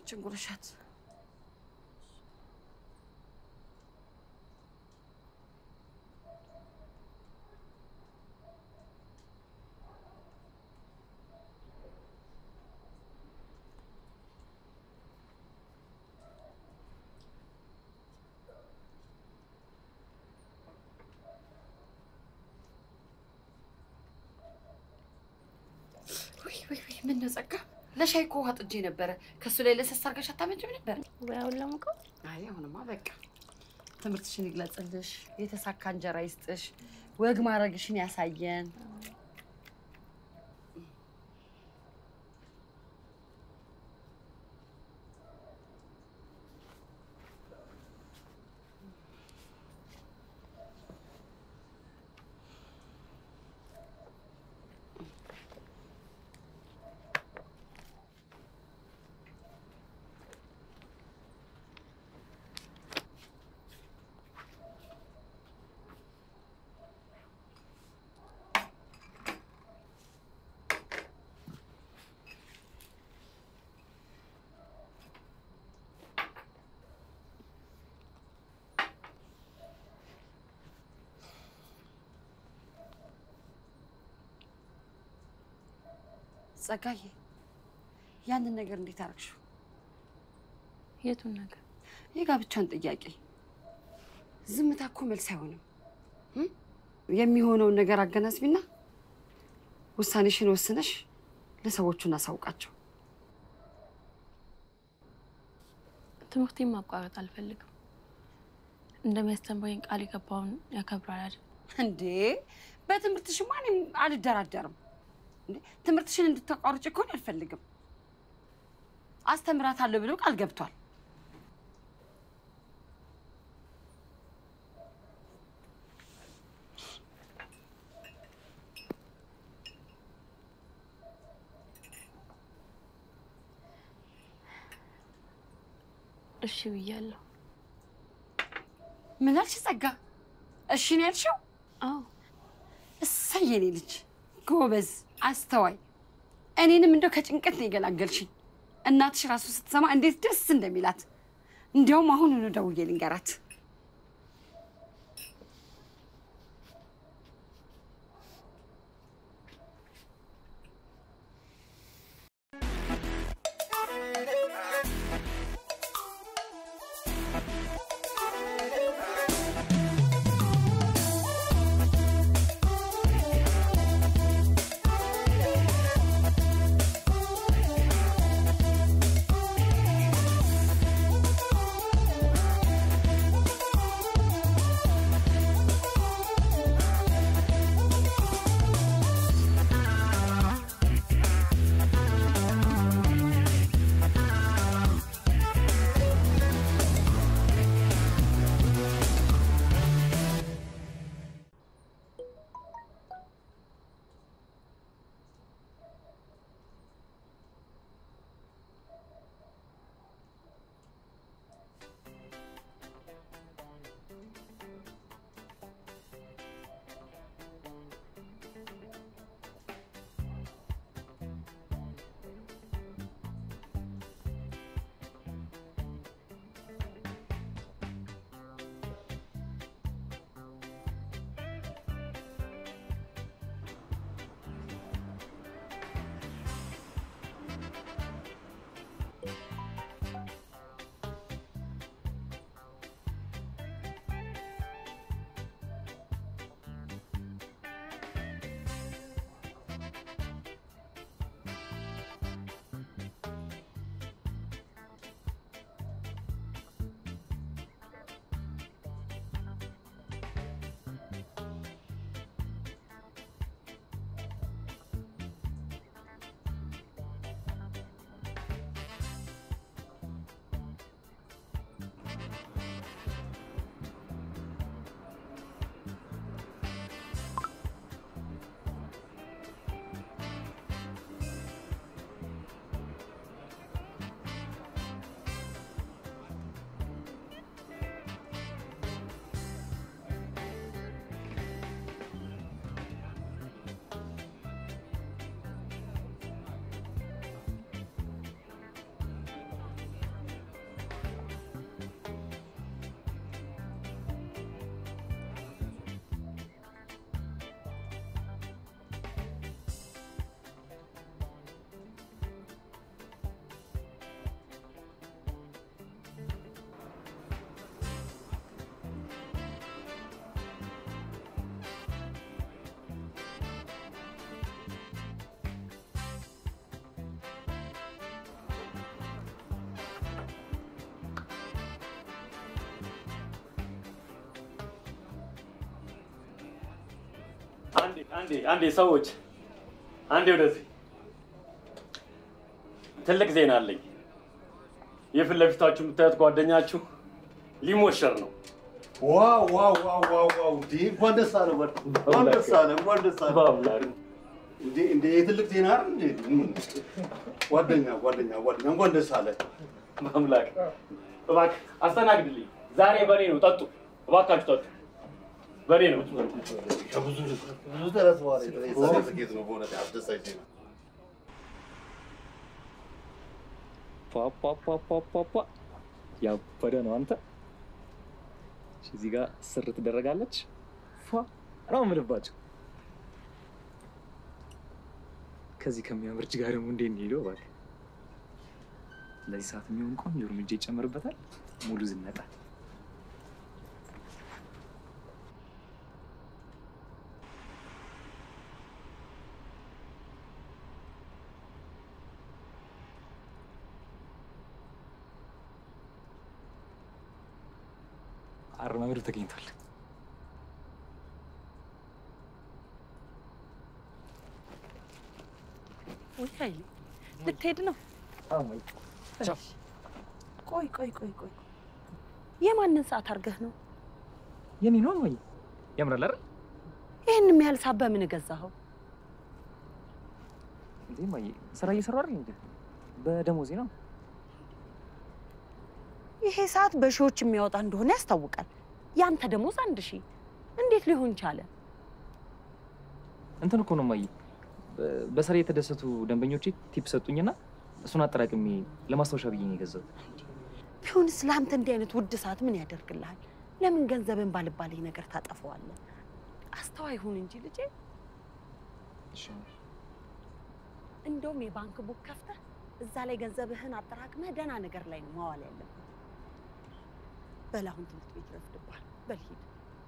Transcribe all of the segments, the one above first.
ይችን ጉረሻት። ውይ ውይ ውይ፣ ምን ነው ጸጋ፣ ለሻይ እኮ ውሃ ጥጄ ነበረ። ከእሱ ላይ ለሰስ አድርገሽ አታመጭም ነበር? ወይ አሁን ለሙቀው አይ አሁንማ በቃ ትምህርትሽን ይግለጽልሽ፣ የተሳካ እንጀራ ይስጥሽ፣ ወግ ማድረግሽን ያሳየን። ጸጋዬ፣ ያንን ነገር እንዴት አደረግሽው? የቱን ነገር የጋብቻን ጥያቄ ዝምታ እኮ መልስ አይሆንም። እም? የሚሆነውን ነገር አገናዝቢና ውሳኔሽን ወስነሽ ለሰዎቹ እናሳውቃቸው። ትምህርቴን ማቋረጥ አልፈልግም። እንደሚያስተምረኝ ቃል የገባውን ያከብራል አይደል? እንዴ በትምህርትሽማ እኔም አልደራደርም። እንዴ ትምህርትሽን እንድታቋርጭ እኮ አልፈልግም። አስተምራታለሁ ብሎ ቃል ገብቷል። እሺ ብያለሁ። ምን አልሽ ጸጋ? እሺ ነው ያልሽው? አዎ እሰይ የኔ ልጅ ጎበዝ፣ አስተዋይ። እኔንም እንደው ከጭንቀት ነው የገላገልሽኝ። እናትሽ ራሱ ስትሰማ እንዴት ደስ እንደሚላት። እንዲያውም አሁኑኑ ደውዬ ልንገራት። ♪ አንዴ አንዴ ሰዎች አንዴ ወደዚህ ትልቅ ዜና አለኝ። የፊት ለፊታችሁ የምታዩት ጓደኛችሁ ሊሞሸር ነው። ዋው ዋው ዋው ዋው ዋው! እንዴ እንኳን ደስ አለ በል። እንኳን ደስ አለ እንኳን ደስ አለ። በአምላክ እንዴ እንዴ የትልቅ ዜና አይደል እንዴ? ጓደኛ ጓደኛ ጓደኛ እንኳን ደስ አለ። በአምላክ እባክህ አስተናግድልኝ። ዛሬ በኔ ነው። ጠጡ እባካችሁ ጠጡ። በኔ ነው። ከብዙ ብዙ ተረት በኋላ የተሳካ ስኬት ነው በእውነት አስደሳች ዜና። ፓፓፓፓፓ ያበደ ነው አንተ። እሺ፣ እዚህ ጋር ስር ትደረጋለች። ፏ ነው የምልባቸው። ከዚህ ከሚያምር እጅ ጋር ደግሞ እንዴት እንሄደው እባክህ። ለዚህ ሰዓት የሚሆን ቆንጆ እርምጃ ይጨመርበታል። ሙሉ ዝነጣ አረማመዱ ተገኝቷል። ወይ ኃይሌ ልትሄድ ነው? ቆይ ቆይ ቆይ ቆይ የማንን ሰዓት አድርገህ ነው የኔ ነው ወይ ያምራል አይደል? ይህን ያህል ሰዓት በምን ገዛኸው? እንዴ ማየ ስራ እየሰሩ አይደል እንዴ? በደሞዜ ነው። ይሄ ሰዓት በሺዎች የሚያወጣ እንደሆነ ያስታውቃል። ያንተ ደሞዝ አንድ ሺህ እንዴት ሊሆን ቻለ? እንትን እኮ ነው ማየ በስራ የተደሰቱ ደንበኞቼ ቲፕ ሰጡኝና እሱን አጠራቅሜ ለማስታወሻ ብዬ ነው የገዛሁት። ቢሆንስ ለአንተ እንዲህ አይነት ውድ ሰዓት ምን ያደርግልሃል? ለምን ገንዘብን ባልባሌ ነገር ታጠፈዋለህ? አስተዋይ ሁን እንጂ ልጄ። እንደውም የባንክ ቡክ ከፍተህ እዛ ላይ ገንዘብህን አጠራቅመህ ደህና ነገር ላይ ነው ማዋል ያለብህ። በል አሁን ትምህርት ቤት ረፍድብሃል። በል ሂድ።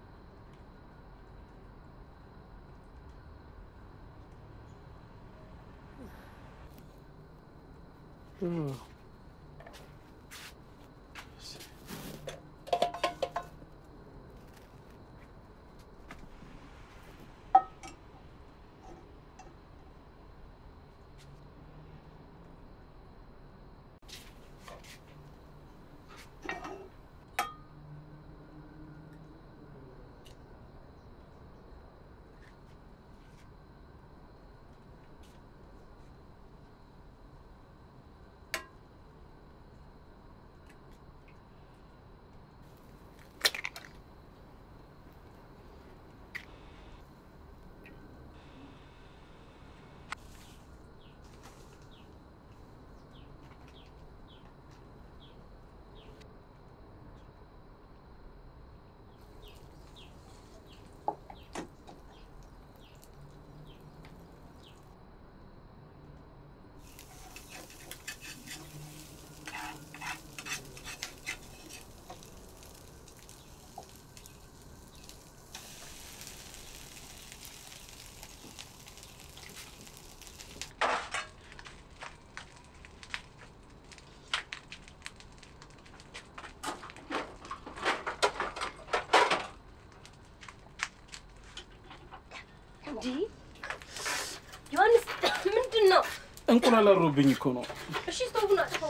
እንዲህ ዮሐንስ ምንድን ነው? እንቁላል አሮብኝ እኮ ነው። እሺ ስቶቡን አጥፋው።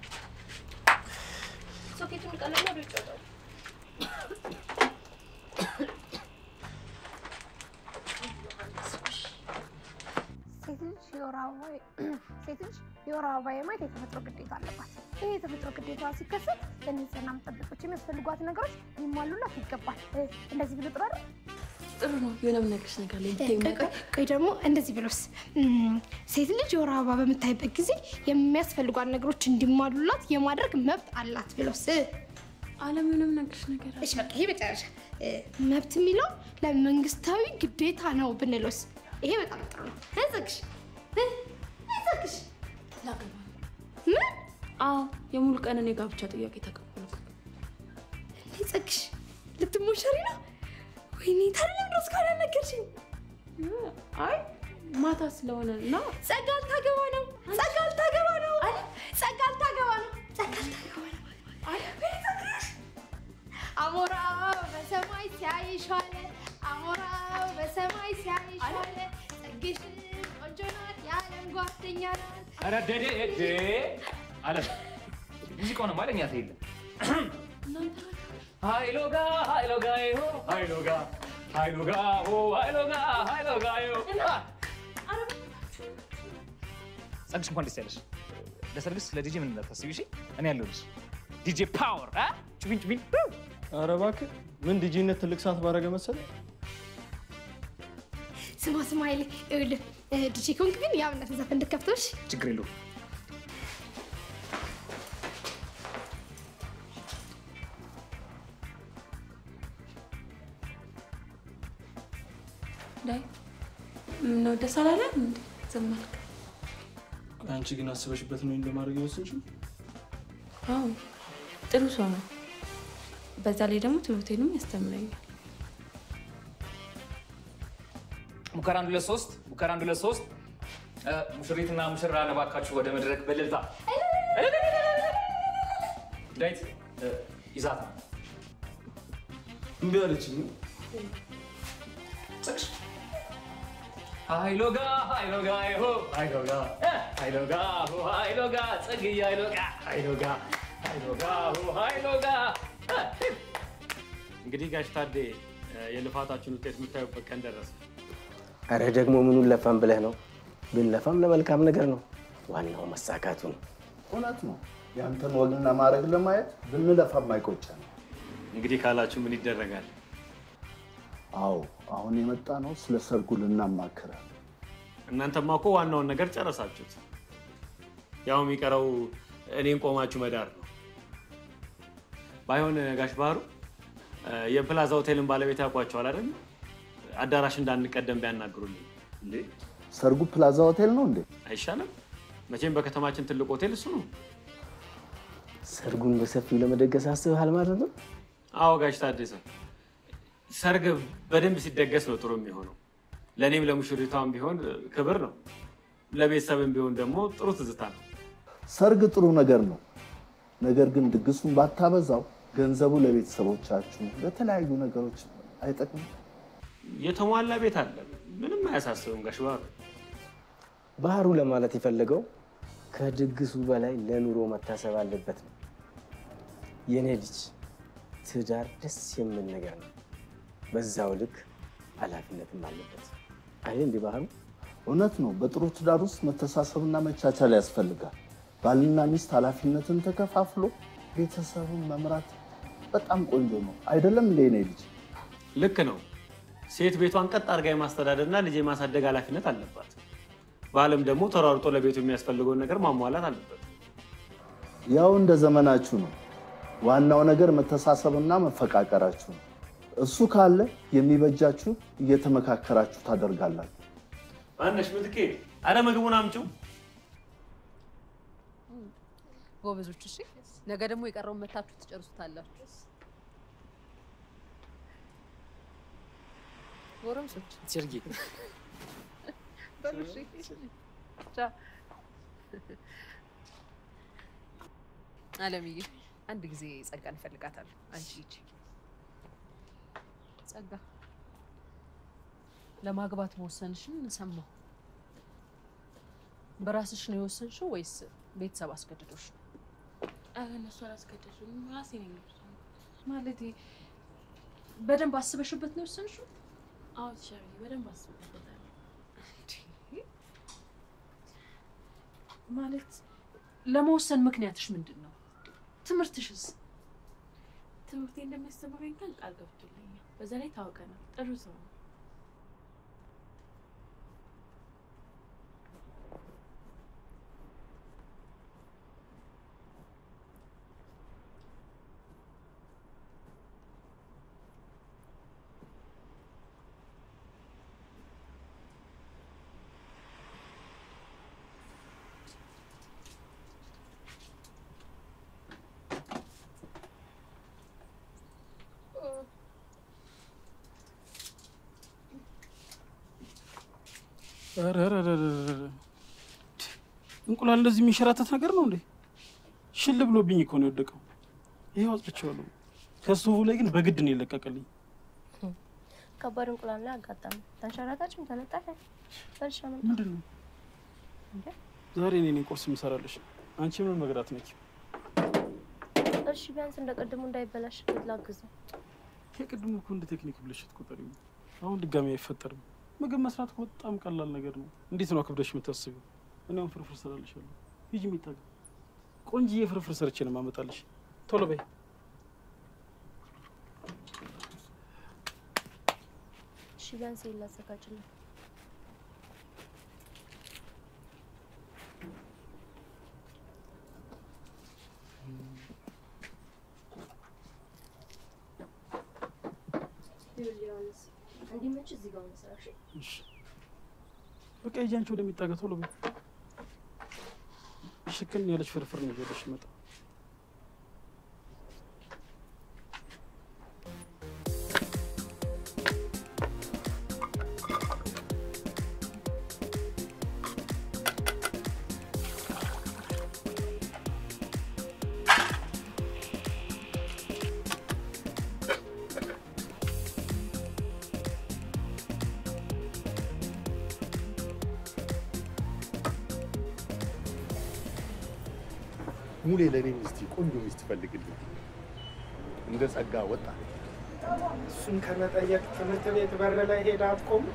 ሶኬቱን ቀለና ወደ ውጭ አውጣው። ሴት ልጅ የወር አበባ ሴት ልጅ የወር አበባ የማየት የተፈጥሮ ግዴታ አለባት። ይህ የተፈጥሮ ግዴታ ሲከሰት ለንጽህና መጠበቆች የሚያስፈልጓት ነገሮች ሊሟሉላት ይገባል። እ፣ እንደዚህ ብሎ ጥሩ አይደል? ጥሩ ነው። የሆነ የምነግርሽ ነገር ላይ ብታይ ቆይ ቆይ ቆይ ደግሞ እንደዚህ ብሎስ እም፣ ሴት ልጅ የወር አበባ በምታይበት ጊዜ የሚያስፈልጓት ነገሮች እንዲሟሉላት የማድረግ መብት አላት ብሎስ እ፣ አለም የሆነ የምነግርሽ ነገር አለ። እሺ በቃ ይሄ መጨረሻ እ፣ መብት የሚለው ለመንግስታዊ ግዴታ ነው ብንሎስ ይሄ በጣም ጥሩ ነው። አይዘግሽ እ፣ አይዘግሽ ላገባ ነው። ምን አዎ የሙሉ ቀንን የጋብቻ ጥያቄ ተቀበልኩ። አይዘግሽ ልትሞሸሪ ነው? ወይኔ ታዲያ ለምን እስካሁን ያልነገርሽኝ? አይ ማታ ስለሆነ እና ጸጋ ልታገባ ነው። ጸጋ ልታገባ ነው። ጸጋ ልታገባ ነው። ጸጋ ልታገባ ነው። ቤተክርስቲያን አሞራው በሰማይ ሲያይሽ ዋለ። አሞራው በሰማይ ሲያይሽ ዋለ። የኛ ኧረ ደዴ እዴ አለ ሙዚቃው ነው ማለኛ ተይለ ሃይሎጋ ሃይሎጋ ይሆ ሃይሎጋ ሃይሎጋ ሆ ሃይሎጋ ሃይሎጋ ይሆ ጸግሽ እንኳን ደስ ያለሽ። ለሰርግስ ለዲጄ ምን እንዳታስቢ እሺ። እኔ ያለሁልሽ ዲጄ ፓወር አ ጩቢን ጩቢን ኧረ እባክህ ምን ዲጂነት ትልቅ ሰዓት ባረገ መሰለህ? ስማ ስማ ኃይሌ ይኸውልህ ዲጄ ከሆንክ ግን የአብነትን ዘፈን እንድከፍተውሽ ችግር የለውም። ዳይ ምነው ደስ አላለም እንዴ? ዝም አልክ? አንቺ ግን አስበሽበት ነው እንደማድረግ የወሰንሽው? አዎ ጥሩ ሰው ነው። በዛ ላይ ደግሞ ትምህርቴንም ያስተምረኛል። ሙከራ አንድ ሁለት ሶስት ሙከራ አንድ ሁለት ሶስት እ፣ ሙሽሪትና ሙሽራ እባካችሁ ወደ መድረክ በእልልታ ዳዊት እ፣ ይዛት ነው እምቢ አለችኝ። ጽቅሽ ሃይሎጋ ሃይሎጋ ይሆ ሃይሎጋ እ፣ ሃይሎጋ ሆ ሃይሎጋ ጽግያ ሃይሎጋ ሃይሎጋ ሃይሎጋ ሆ ሃይሎጋ እ፣ እንግዲህ ጋሽ ታዴ የልፋታችን ውጤት የምታዩበት ቀን ደረሰ። አረ ደግሞ ምኑን ለፋም ብለህ ነው? ብንለፋም ለመልካም ነገር ነው። ዋናው መሳካቱ ነው። እውነት ነው። ያንተን ወግና ማድረግ ለማየት ብንለፋም አይቆጨን። እንግዲህ ካላችሁ ምን ይደረጋል? አዎ አሁን የመጣ ነው ስለ ሰርጉ ልናማክራል። እናንተማ እኮ ዋናውን ነገር ጨረሳችሁት። ያው የሚቀረው እኔን ቆማችሁ መዳር ነው። ባይሆን ጋሽ ባህሩ የፕላዛ ሆቴልን ባለቤት ያውቋቸዋል አይደል? አዳራሽ እንዳንቀደም ቢያናግሩልኝ እንዴ ሰርጉ ፕላዛ ሆቴል ነው እንዴ? አይሻልም? መቼም በከተማችን ትልቅ ሆቴል እሱ ነው። ሰርጉን በሰፊው ለመደገስ አስበሃል ማለት ነው? አዎ ጋሽ ታደሰ፣ ሰርግ በደንብ ሲደገስ ነው ጥሩ የሚሆነው። ለእኔም ለሙሽሪቷም ቢሆን ክብር ነው፣ ለቤተሰብም ቢሆን ደግሞ ጥሩ ትዝታ ነው። ሰርግ ጥሩ ነገር ነው። ነገር ግን ድግሱን ባታበዛው ገንዘቡ ለቤተሰቦቻችሁ ለተለያዩ ነገሮች አይጠቅምም። የተሟላ ቤት አለ፣ ምንም አያሳስብም ጋሽ ባህሩ። ባህሩ ለማለት የፈለገው ከድግሱ በላይ ለኑሮ መታሰብ አለበት ነው። የኔ ልጅ ትዳር ደስ የሚል ነገር ነው። በዛው ልክ ኃላፊነትም አለበት። አይ እንዲህ ባህሩ እውነት ነው። በጥሩ ትዳር ውስጥ መተሳሰብና መቻቻል ያስፈልጋል። ባልና ሚስት ኃላፊነትን ተከፋፍሎ ቤተሰብን መምራት በጣም ቆንጆ ነው። አይደለም እንደ እኔ ልጅ ልክ ነው። ሴት ቤቷን ቀጥ አድርጋ የማስተዳደርና ልጅ የማሳደግ ኃላፊነት አለባት። ባልም ደግሞ ተሯርጦ ለቤቱ የሚያስፈልገውን ነገር ማሟላት አለበት። ያው እንደ ዘመናችሁ ነው። ዋናው ነገር መተሳሰብና መፈቃቀራችሁ ነው። እሱ ካለ የሚበጃችሁ እየተመካከራችሁ ታደርጋላችሁ። ማነሽ ምትኬ፣ አረ ምግቡን አምጪው። ጎበዞች፣ እሺ። ነገ ደግሞ የቀረውን መታችሁ ትጨርሱታላችሁ። ጎረምሶች ሰርጊ በሉ እሺ። ቻው። አለምዬ አንድ ጊዜ ጸጋን እፈልጋታለሁ። አንቺ ሂጂ። ጸጋ ለማግባት መወሰንሽን ሰማሁ። በራስሽ ነው የወሰንሽው ወይስ ቤተሰብ አስገድዶሽ ነው? ኧረ እነሱ አላስገደዱኝ፣ ራሴ ነኝ የወሰንኩት። ማለቴ በደንብ አስበሽበት ነው የወሰንሽው? አዎ ሸሪ፣ በደንብ አስቤበታለሁ። ማለት ለመወሰን ምክንያትሽ ምንድን ነው? ትምህርትሽስ? ትምህርቴ እንደሚያስተምረኝ ግን ቃል ገብቶልኛል። በዛ ላይ ታውቀናል፣ ጥሩ ሰው ነው። ኧረ ኧረ ኧረ ኧረ። እንቁላል እንደዚህ የሚንሸራተት ነገር ነው እንዴ? ሽል ብሎብኝ እኮ ነው የወደቀው። ይሄው አውጥቼዋለሁ። ከስቶቡ ላይ ግን በግድ ነው የለቀቀልኝ። ከባድ እንቁላል ላይ አጋጠመ። ተንሸራታችም ተነጠፈ። በልሻ መጣ። ምንድን ነው? እንዴ ዛሬ እኔ ነኝ ቁርስ የምሰራልሽ። አንቺ ምን መግራት ነች? እሺ ቢያንስ እንደ ቅድሙ እንዳይበላሽ ላግዘው። የቅድሙ እኮ እንደ ቴክኒክ ብለሽ ትቆጠሪ። አሁን ድጋሚ አይፈጠርም። ምግብ መስራት እኮ በጣም ቀላል ነገር ነው። እንዴት ነው አክብደሽ የምታስቢው? እኔ አሁን ፍርፍር ሰራልሻለሁ። ሂጂ የሚታገ ቆንጅዬ ፍርፍር ሰርቼ ነው የማመጣልሽ። ቶሎ በይ። እሺ ቢያንስ ይሄን ላዘጋጅልኝ። እንዲመች እዚህ ጋር መስራት እሺ በቃ ሂጂ አንቺ ወደሚጣገ ቶሎ በይ። ሽክን ያለች ፍርፍር ነው ይዤልሽ መጣ ሙሌ ለእኔ ሚስት ቆንጆ ሚስት ፈልግልኝ። እንደ ጸጋ ወጣ እሱን ከመጠየቅ ትምህርት ቤት በር ላይ ሄዳ አትቆም።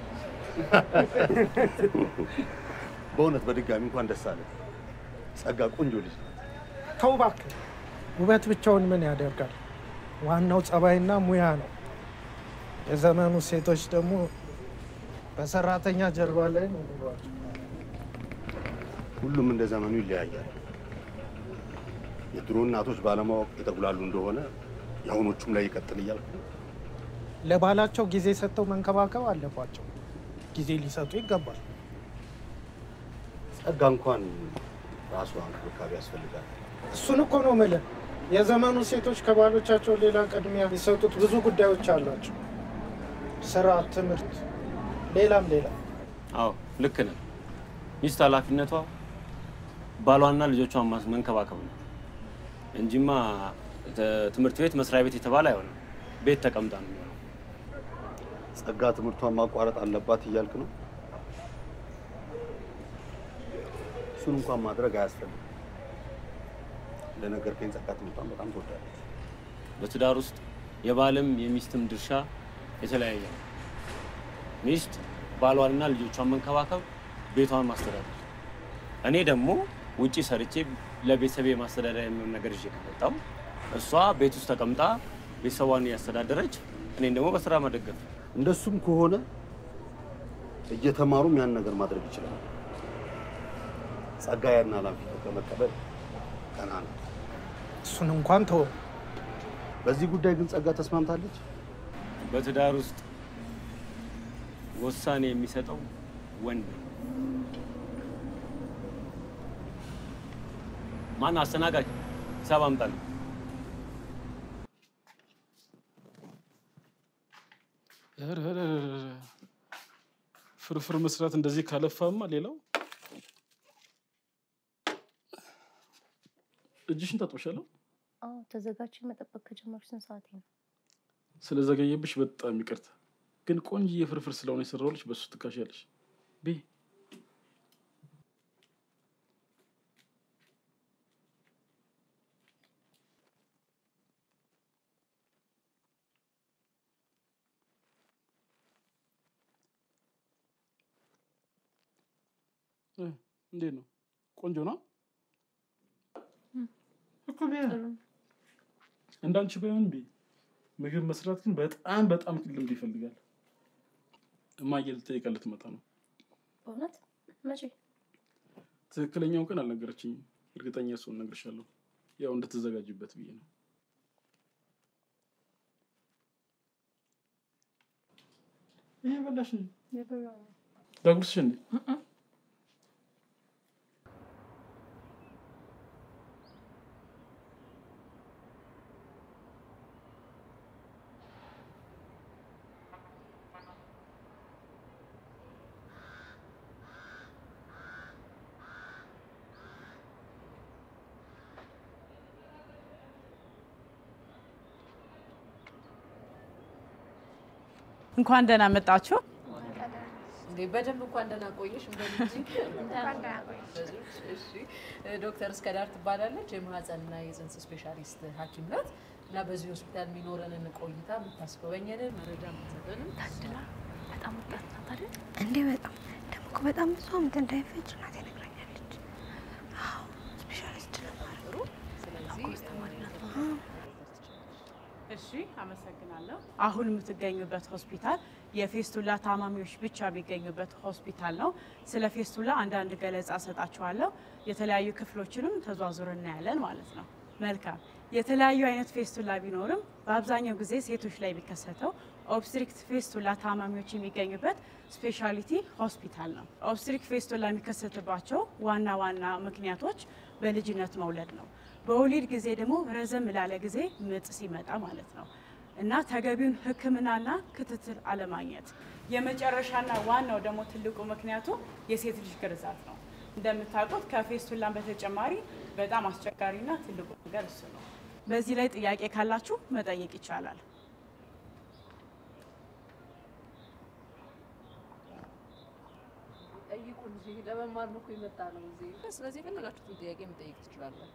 በእውነት በድጋሚ እንኳን ደስ አለ። ጸጋ ቆንጆ ልጅ ናት። ተው እባክህ፣ ውበት ብቻውን ምን ያደርጋል? ዋናው ጸባይና ሙያ ነው። የዘመኑ ሴቶች ደግሞ በሰራተኛ ጀርባ ላይ ነው የሚሏቸው። ሁሉም እንደ ዘመኑ ይለያያል። የድሮ እናቶች ባለማወቅ የተጉላሉ እንደሆነ የአሁኖቹም ላይ ይቀጥል እያልኩ ነው። ለባላቸው ጊዜ ሰጥተው መንከባከብ አለባቸው። ጊዜ ሊሰጡ ይገባል። ጸጋ እንኳን ራሷ እንክብካቤ ያስፈልጋል። እሱን እኮ ነው የምልህ። የዘመኑ ሴቶች ከባሎቻቸው ሌላ ቅድሚያ የሚሰጡት ብዙ ጉዳዮች አሏቸው። ስራ፣ ትምህርት፣ ሌላም ሌላ። አዎ ልክ ነህ። ሚስት ኃላፊነቷ ባሏና ልጆቿን ማስ- መንከባከብ ነው እንጂማ ተ- ትምህርት ቤት፣ መስሪያ ቤት የተባለ አይሆንም። ቤት ተቀምጣ ነው የሚሆነው። ጸጋ ትምህርቷን ማቋረጥ አለባት እያልክ ነው? እሱን እንኳን ማድረግ አያስፈልግም። እንደነገርከኝ ጸጋ ትምህርቷን በጣም ትወዳለች። በትዳር ውስጥ የባልም የሚስትም ድርሻ የተለያየ ነው። ሚስት ባሏንና ልጆቿን መንከባከብ፣ ቤቷን ማስተዳደር። እኔ ደግሞ ውጪ ሰርቼ ለቤተሰቤ ማስተዳደር የሚሆን ነገር ይዤ ከመጣሁ እሷ ቤት ውስጥ ተቀምጣ ቤተሰቧን እያስተዳደረች እኔን ደግሞ በስራ መደገፍ። እንደሱም ከሆነ እየተማሩም ያን ነገር ማድረግ ይችላል። ጸጋ ያን ኃላፊነት ከመቀበል ቀና ነው። እሱን እንኳን ተወው። በዚህ ጉዳይ ግን ጸጋ ተስማምታለች። በትዳር ውስጥ ውሳኔ የሚሰጠው ወንድ ነው። ማን አስተናጋጅ? ሂሳብ አምጣልኝ። ኧረ ኧረ ኧረ ኧረ። ፍርፍር መስራት እንደዚህ ካለፋማ ሌላው እጅሽን ታጥበሻለሁ። አዎ ተዘጋጅ። መጠበቅ ከጀመርሽ ስንት ሰዓቴ ነው? ስለዘገየብሽ በጣም ይቅርታ። ግን ቆንጆዬ ፍርፍር ስለሆነ የሰራሁልሽ በሱ ትካሻለሽ። ቤ እ፣ እንዴት ነው? ቆንጆ ነው እኮ ቢያ እንዳንቺ ባይሆን ቢ ምግብ መስራት ግን በጣም በጣም ልምድ ይፈልጋል። እማዬ ልጠይቃት ልትመጣ ነው። በእውነት መቼ? ትክክለኛውን ቀን አልነገረችኝም። እርግጠኛ ስሆን እነግርሻለሁ። ያው እንድትዘጋጅበት ብዬ ነው። ይሄ በላሽ እንጂ ዳጉርስሽ እንዴ? እንኳን ደህና መጣችሁ። እንዴ በደንብ እንኳን ደህና ቆየሽ። እንደልጅ እንኳን ደህና ቆየሽ። እሺ ዶክተር እስከዳር ትባላለች። የማህፀንና የፅንስ ስፔሻሊስት ሐኪም ናት እና በዚህ ሆስፒታል የሚኖረንን ቆይታ የምታስጎበኘንን መረጃ የምትሰጠንን ታድላ በጣም ወጣት ናት አይደል? እንዴ በጣም ደግሞ እኮ በጣም ብዙ ዓመት እንዳይፈጅ እናቴ ነግራኛለች። አዎ ስፔሻሊስት ለማድረግ ስለዚህ ተማሪ ናት። እሺ አመሰግናለሁ። አሁን የምትገኙበት ሆስፒታል የፌስቱላ ታማሚዎች ብቻ የሚገኙበት ሆስፒታል ነው። ስለ ፌስቱላ አንዳንድ ገለጻ ሰጣችኋለሁ። የተለያዩ ክፍሎችንም ተዟዙር እናያለን ማለት ነው። መልካም። የተለያዩ አይነት ፌስቱላ ቢኖርም በአብዛኛው ጊዜ ሴቶች ላይ የሚከሰተው ኦብስትሪክት ፌስቱላ ታማሚዎች የሚገኙበት ስፔሻሊቲ ሆስፒታል ነው። ኦብስትሪክ ፌስቱላ የሚከሰትባቸው ዋና ዋና ምክንያቶች በልጅነት መውለድ ነው። በወሊድ ጊዜ ደግሞ ረዘም ላለ ጊዜ ምጥ ሲመጣ ማለት ነው እና ተገቢውን ሕክምናና ክትትል አለማግኘት። የመጨረሻና ዋናው ደግሞ ትልቁ ምክንያቱ የሴት ልጅ ግርዛት ነው። እንደምታውቁት ከፌስቱላን በተጨማሪ በጣም አስቸጋሪና ትልቁ ነገር እሱ ነው። በዚህ ላይ ጥያቄ ካላችሁ መጠየቅ ይቻላል። ጠይቁን እንጂ ለመማር ነው እኮ የመጣ ነው እዚህ። ስለዚህ የፈለጋችሁትን ጥያቄ መጠየቅ ትችላላችሁ።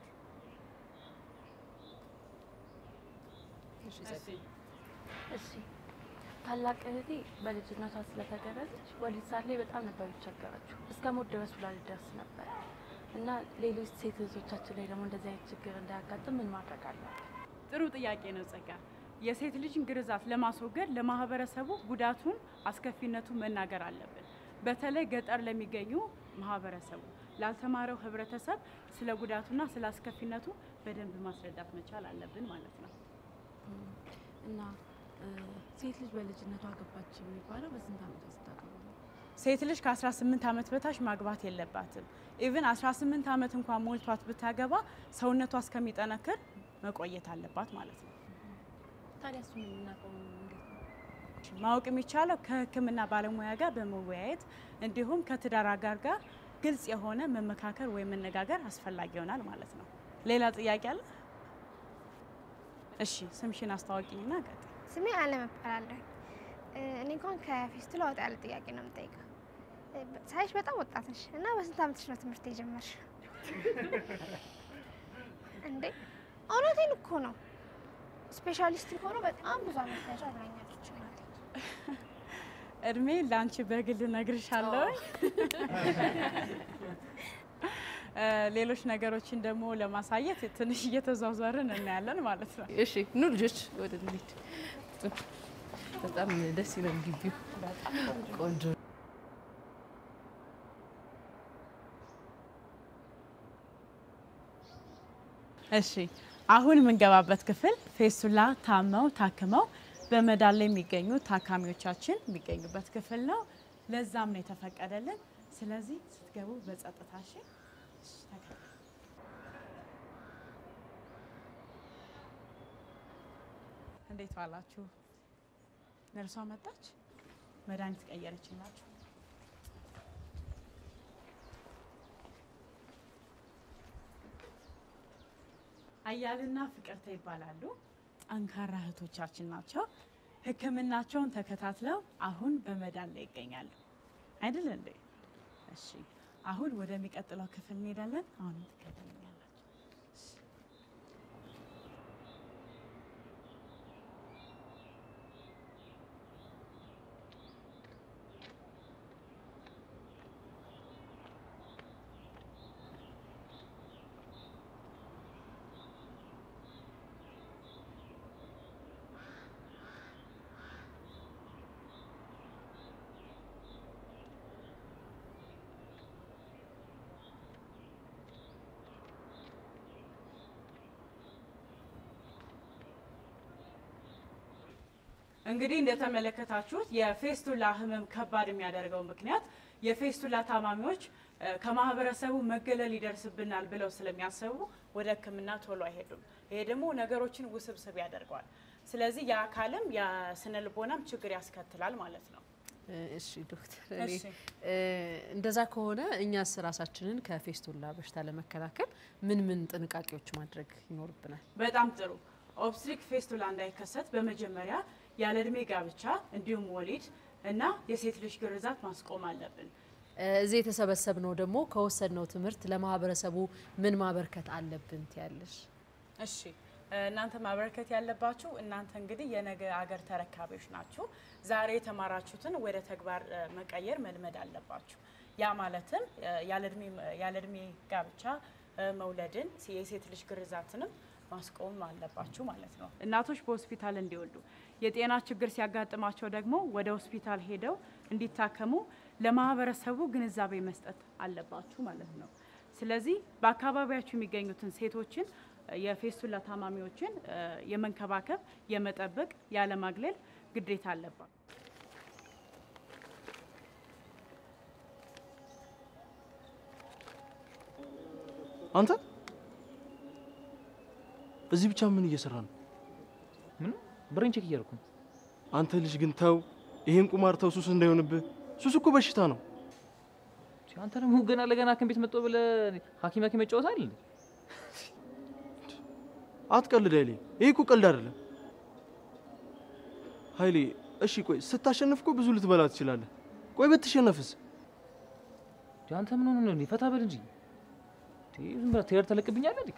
እሺ ጸዴ። እሺ ታላቅ እህቴ በልጅነቷ ስለተገረዘች ወሊድ ሳለ በጣም ነበር የተቸገረችው። እስከ ሞት ድረስ ብላ ልደርስ ነበር እና ሌሎች ሴት እህቶቻችን ላይ ደግሞ እንደዚህ አይነት ችግር እንዳያጋጥም ምን ማድረግ አለብን? ጥሩ ጥያቄ ነው ጸጋ። የሴት ልጅን ግርዛት ለማስወገድ ለማህበረሰቡ ጉዳቱን፣ አስከፊነቱን መናገር አለብን። በተለይ ገጠር ለሚገኙ ማህበረሰቡ ላልተማረው ህብረተሰብ ስለ ጉዳቱና ስለ አስከፊነቱ በደንብ ማስረዳት መቻል አለብን ማለት ነው። እና እ፣ ሴት ልጅ በልጅነቷ ገባች የሚባለው በስንት ዓመቷ ስታገባ ነው? ሴት ልጅ ከ18 ዓመት በታች ማግባት የለባትም። ኢቭን 18 ዓመት እንኳን ሞልቷት ብታገባ ሰውነቷ እስከሚጠነክር መቆየት አለባት ማለት ነው። ታዲያ እሱን የምናውቀው እንዴት ነው? ማወቅ የሚቻለው ከህክምና ባለሙያ ጋር በመወያየት እንዲሁም ከትዳር አጋር ጋር ግልጽ የሆነ መመካከር ወይም መነጋገር አስፈላጊ ይሆናል ማለት ነው። ሌላ ጥያቄ አለ? እሺ ስምሽን አስታወቂኝና ቀጥ ስሜ አለም እባላለሁ። እ፣ እኔ እንኳን ከፌስቱላ ወጣ ያለ ጥያቄ ነው የምጠይቀው። እ፣ ሳይሽ በጣም ወጣት ነሽ እና በስንት ዓመትሽ ነው ትምህርት የጀመርሽ? እንዴ እውነቴን እኮ ነው። ስፔሻሊስት ሆኖ በጣም ብዙ ዓመት ፈጅ ብላኛለች እናቴ። እድሜ ለአንቺ በግል ነግርሻለሁ። እ፣ ሌሎች ነገሮችን ደግሞ ለማሳየት ትንሽ እየተዟዟርን እናያለን ማለት ነው። እሺ ኑ ልጆች ወደ እንሂድ። በጣም ደስ ይላል ግቢው። ቆንጆ እሺ አሁን የምንገባበት ክፍል ፌስቱላ ታመው ታክመው በመዳን ላይ የሚገኙ ታካሚዎቻችን የሚገኙበት ክፍል ነው። ለዛም ነው የተፈቀደልን። ስለዚህ ስትገቡ በጸጥታ እሺ። እሺ፣ ተከተሉ። እንዴት ዋላችሁ? ነርሷ መጣች፣ መድኃኒት ቀየረችላችሁ። አያልና ፍቅርተ ይባላሉ። ጠንካራ እህቶቻችን ናቸው። ሕክምናቸውን ተከታትለው አሁን በመዳን ላይ ይገኛሉ። አይደል እንዴ? እሺ፣ አሁን ወደሚቀጥለው ክፍል እንሄዳለን። አሁን ትከተሉኛላችሁ። እንግዲህ እንደተመለከታችሁት የፌስቱላ ህመም ከባድ የሚያደርገው ምክንያት የፌስቱላ ታማሚዎች እ፣ ከማህበረሰቡ መገለል ይደርስብናል ብለው ስለሚያስቡ ወደ ሕክምና ቶሎ አይሄዱም። ይሄ ደግሞ ነገሮችን ውስብስብ ያደርገዋል። ስለዚህ የአካልም የስነ ልቦናም ችግር ያስከትላል ማለት ነው። እሺ ዶክተር፣ እኔ እሺ። እ፣ እንደዛ ከሆነ እኛስ ራሳችንን ከፌስቱላ በሽታ ለመከላከል ምን ምን ጥንቃቄዎች ማድረግ ይኖርብናል? በጣም ጥሩ። ኦብስትሪክ ፌስቱላ እንዳይከሰት በመጀመሪያ ያለ እድሜ ጋብቻ እንዲሁም ወሊድ እና የሴት ልጅ ግርዛት ማስቆም አለብን። እዚህ የተሰበሰብነው ደግሞ ከወሰድነው ትምህርት ለማህበረሰቡ ምን ማበርከት አለብን ትያለሽ? እሺ እናንተ ማበረከት ያለባችሁ እናንተ እንግዲህ የነገ አገር ተረካቢዎች ናችሁ። ዛሬ የተማራችሁትን ወደ ተግባር እ፣ መቀየር መልመድ አለባችሁ። ያ ማለትም እ፣ ያለ እድሜ ጋብቻ እ፣ መውለድን፣ የሴት ልጅ ግርዛትንም ማስቆም አለባችሁ ማለት ነው። እናቶች በሆስፒታል እንዲወልዱ፣ የጤና ችግር ሲያጋጥማቸው ደግሞ ወደ ሆስፒታል ሄደው እንዲታከሙ ለማህበረሰቡ ግንዛቤ መስጠት አለባችሁ ማለት ነው። ስለዚህ በአካባቢያችሁ የሚገኙትን ሴቶችን የፌስቱላ ታማሚዎችን እ፣ የመንከባከብ የመጠበቅ ያለማግለል ግዴታ አለባት። አንተ እዚህ ብቻ ምን እየሰራ ነው? ምን ብሬን ቼክ እያደረኩ ነው። አንተ ልጅ ግን ተው፣ ይሄን ቁማር ተው፣ ሱስ እንዳይሆንብህ። ሱስ እኮ በሽታ ነው። አንተ ደግሞ ገና ለገና ሐኪም ቤት መጥቶ ብለህ ሐኪም ሐኪም መጫወት አይደል? አትቀልድ ኃይሌ፣ ይሄ እኮ ቀልድ አይደለም ኃይሌ። እሺ ቆይ ስታሸንፍ እኮ ብዙ ልትበላ ትችላለህ። ቆይ ብትሸነፍስ? አንተ ምን ሆነ ነው? ፈታ በል እንጂ ዝም ብለህ ትሄድ ተለቅብኛለህ እንዴ?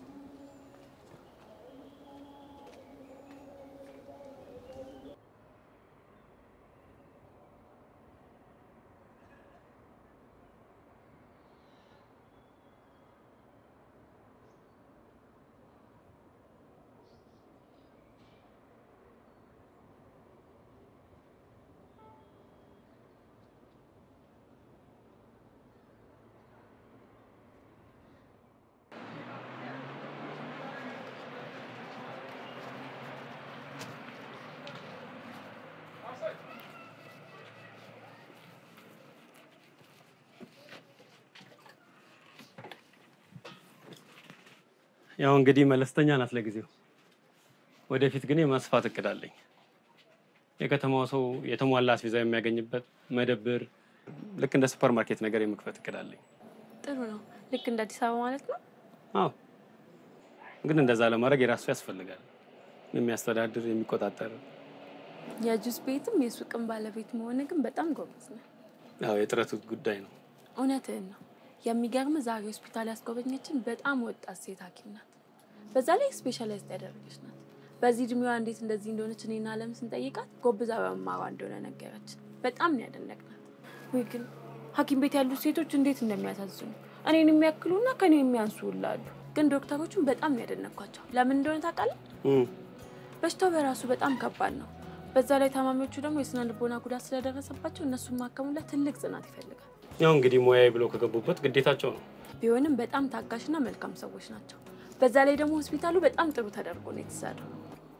ያው እንግዲህ መለስተኛ ናት ለጊዜው። ወደፊት ግን የማስፋት እቅድ አለኝ። የከተማው ሰው የተሟላ አስቤዛ የሚያገኝበት መደብር፣ ልክ እንደ ሱፐር ማርኬት ነገር የመክፈት እቅድ አለኝ። ጥሩ ነው። ልክ እንደ አዲስ አበባ ማለት ነው። አዎ፣ ግን እንደዛ ለማድረግ የራሱ ያስፈልጋል። የሚያስተዳድር የሚቆጣጠር። የጁስ ቤትም የሱቅም ባለቤት መሆን ግን በጣም ጎበዝ ነው። ያው የጥረቱ ጉዳይ ነው። እውነትህን ነው። የሚገርም ዛሬ ሆስፒታል ያስጎበኘችን በጣም ወጣት ሴት ሐኪም ናት። በዛ ላይ ስፔሻላይዝድ ያደረገች ናት። በዚህ እድሜዋ እንዴት እንደዚህ እንደሆነች እኔና አለም ስንጠይቃት ጎብዛ በመማሯ እንደሆነ ነገረችን። በጣም ነው ያደነቅናት። ወይ ግን ሐኪም ቤት ያሉት ሴቶች እንዴት እንደሚያሳዝኑ እኔን የሚያክሉና ከኔ የሚያንሱ ሁላ አሉ። ግን ዶክተሮቹን በጣም ነው ያደነኳቸው። ለምን እንደሆነ ታውቃለህ? በሽታው በራሱ በጣም ከባድ ነው። በዛ ላይ ታማሚዎቹ ደግሞ የስነ ልቦና ጉዳት ስለደረሰባቸው እነሱን ማከሙ ላይ ትልቅ ጽናት ይፈልጋል። ያው እንግዲህ ሙያዊ ብለው ከገቡበት ግዴታቸው ነው። ቢሆንም በጣም ታጋሽና መልካም ሰዎች ናቸው። በዛ ላይ ደግሞ ሆስፒታሉ በጣም ጥሩ ተደርጎ ነው የተሰራው።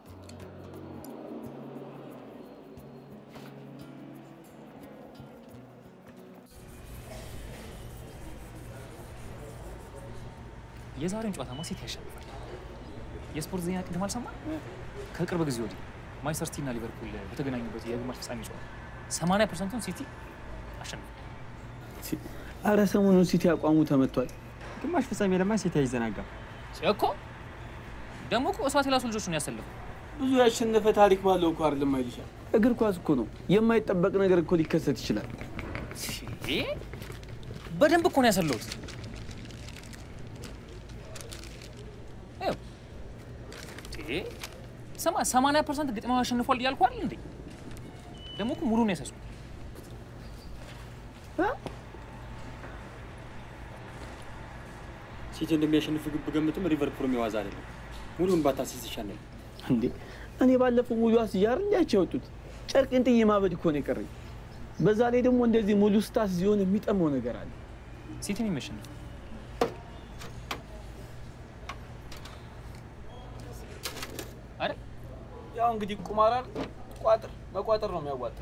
የዛሬውን ጨዋታማ ሲቲ ያሸንፋል። የስፖርት ዜና ቅድም አልሰማ? ከቅርብ ጊዜ ወዲህ ማንቸስተር ሲቲ እና ሊቨርፑል በተገናኙበት የግማሽ ፍጻሜ ጨዋታ 80 ፐርሰንቱን ሲቲ አሸንፏል። አረ ሰሞኑን ሲቲ አቋሙ ተመቷል። ግማሽ ፍጻሜ ለማ ሲቲ አይዘናጋም እኮ ደግሞ እኮ እሷት የላሱ ልጆች ነው ያሰለፈው። ብዙ ያሸነፈ ታሪክ ባለው እኮ አይደለም አይልሻል። እግር ኳስ እኮ ነው፣ የማይጠበቅ ነገር እኮ ሊከሰት ይችላል። በደንብ እኮ ነው ያሰለሁት። ስማ 80 ፐርሰንት ግጥሚያው አሸንፏል እያልኩ አይደል እንዴ? ደግሞ እኮ ሙሉ ነው ያሰሱ ሲቲ እንደሚያሸንፍ ግብ ገምትም ሊቨርፑል የዋዛ አይደለም። ሙሉን ባታሲስ ይሻላል። እንዴ እኔ ባለፈው ሙሉ አስያር እንዲያቸው ያወጡት ጨርቅን ጥዬ ማበድ እኮ ነው የቀረኝ። በዛ ላይ ደግሞ እንደዚህ ሙሉ ስታስ ሲሆን የሚጠመው ነገር አለ። ሲቲ ነው የሚያሸንፍ። አይደል? ያው እንግዲህ ቁማር አይደል? ቋጥር መቋጠር ነው የሚያዋጣው።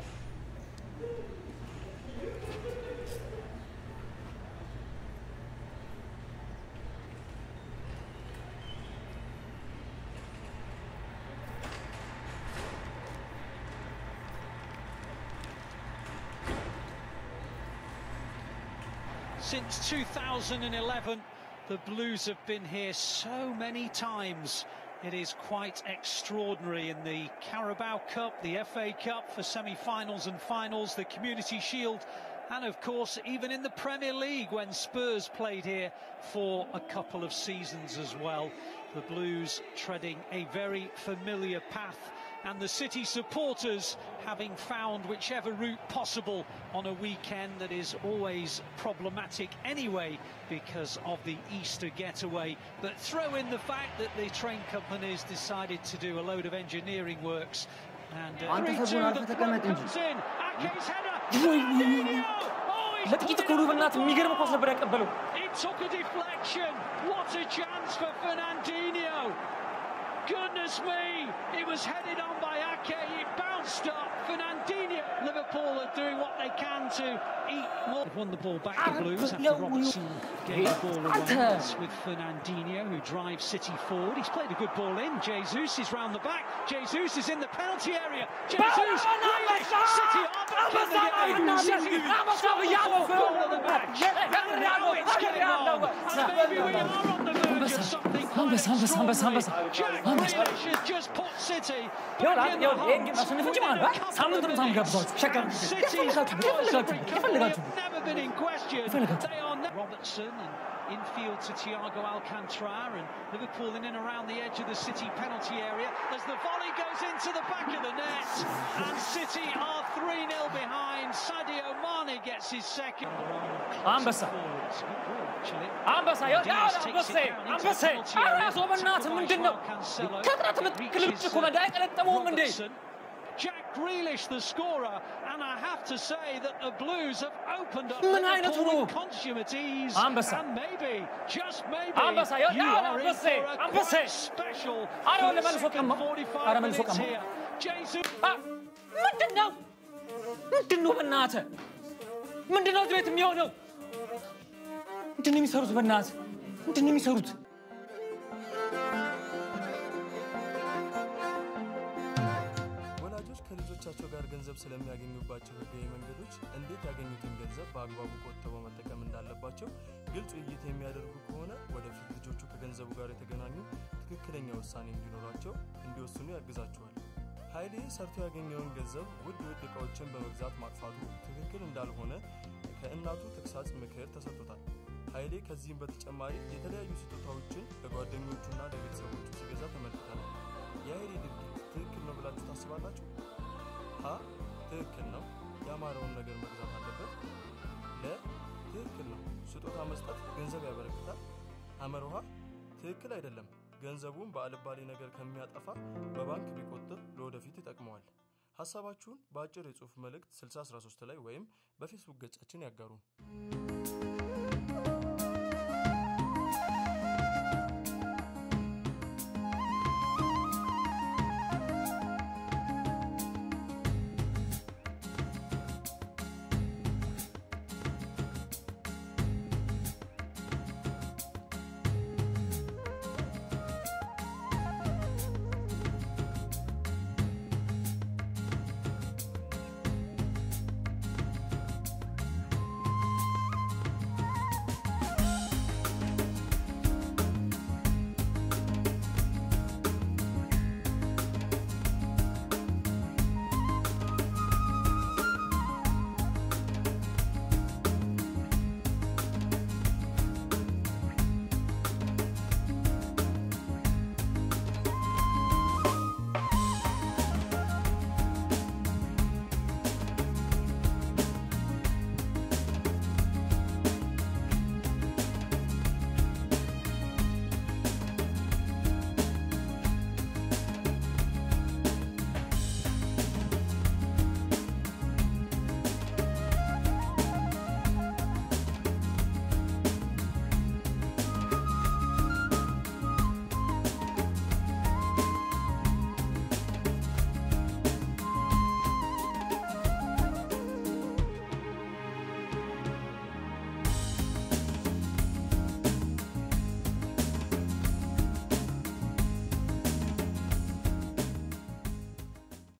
Since 2011, the Blues have been here so many times It is quite extraordinary in the Carabao Cup, the FA Cup for semi finals and finals, the Community Shield, and of course, even in the Premier League when Spurs played here for a couple of seasons as well. The Blues treading a very familiar path and the City supporters having found whichever route possible on a weekend that is always problematic anyway because of the Easter getaway. But throw in the fact that the train companies decided to do a load of engineering works. And uh, አንተ 3-2, ሰቡን the አልፈህ throw ተቀመጥ እንጂ comes in. Ake's header. ለጥቂት እኮ ነው በእናትህ የሚገርም ኳስ ነበር ያቀበለው። It took a deflection. What a chance for Fernandinho. Goodness me, it was headed on by Ake. It bounced up. Fernandinho. Liverpool are doing what they can to eat more. They've won the ball back the Blues after Robertson gave the ball away with Fernandinho, who drives City forward. He's played a good ball in. Jesus is round the back. Jesus is in the penalty area. Jesus, Grealish, City are back in the game. City score the fourth goal of the match. And now it's getting on. And maybe we are on the verge of something quite አንበሳ አንበሳ አንበሳ አንበሳ Jack አንበሳ Grealish has just put City ይኸውልህ back in the ይኸውልህ ይሄን hunt. ማሸነፍ እንጂ ማለት ነው ሳምንቱን ሳምጋብዛችሁ ሸቀር የፈለጋችሁ የፈለጋችሁ የፈለጋችሁ never been in question. የፈለጋችሁ They are ne- Robertson and infield to Thiago Alcantara and Liverpool in and around the edge of the City penalty area as the volley goes into the back of the net and City are 3-0 behind. Sadio Mane gets his second. አንበሳ አንበሳ ይኸውልህ አንበሴ አንበሴ አራሶ በእናትህ ምንድን ነው ከጥረት ምትክልብጭ እኮ መዳ አይቀለጠመውም እንዴ Jack Grealish, the scorer, and I have to say that the Blues have opened up ምን አይነቱ Liverpool ነው? with consummatives, አንበሳ and maybe, just maybe, አንበሳ ይኸውልህ you አሁን are in አንበሴ for a አንበሴ quite special አረ ወለ first መልሶ second ቀማ 45 አረ መልሶ minutes ቀማ here. Jesus. ምንድን ነው ምንድን ነው በእናትህ ምንድን ነው እዚህ ቤት የሚሆነው ምንድን ነው የሚሰሩት በእናትህ ምንድን ነው የሚሰሩት ወላጆች ከልጆቻቸው ጋር ገንዘብ ስለሚያገኙባቸው ህጋዊ መንገዶች እንዴት ያገኙትን ገንዘብ በአግባቡ ቆጥበው መጠቀም እንዳለባቸው ግልጽ ውይይት የሚያደርጉ ከሆነ ወደፊት ልጆቹ ከገንዘቡ ጋር የተገናኙ ትክክለኛ ውሳኔ እንዲኖራቸው እንዲወስኑ ያግዛቸዋል። ኃይሌ ሰርቶ ያገኘውን ገንዘብ ውድ ውድ እቃዎችን በመግዛት ማጥፋቱ ትክክል እንዳልሆነ ከእናቱ ተግሳጽ ምክር ተሰጥቶታል። ኃይሌ ከዚህም በተጨማሪ የተለያዩ ስጦታዎችን ለጓደኞቹና ለቤተሰቦቹ ሲገዛ ተመልክተናል። የኃይሌ ድርጊት ትክክል ነው ብላችሁ ታስባላችሁ? ሀ ትክክል ነው፣ ያማረውን ነገር መግዛት አለበት። ለ ትክክል ነው፣ ስጦታ መስጠት ገንዘብ ያበረክታል። ሐመር ውሃ ትክክል አይደለም፣ ገንዘቡን በአልባሌ ነገር ከሚያጠፋ በባንክ ቢቆጥብ ለወደፊት ይጠቅመዋል። ሀሳባችሁን በአጭር የጽሑፍ መልእክት 6013 ላይ ወይም በፌስቡክ ገጻችን ያጋሩን።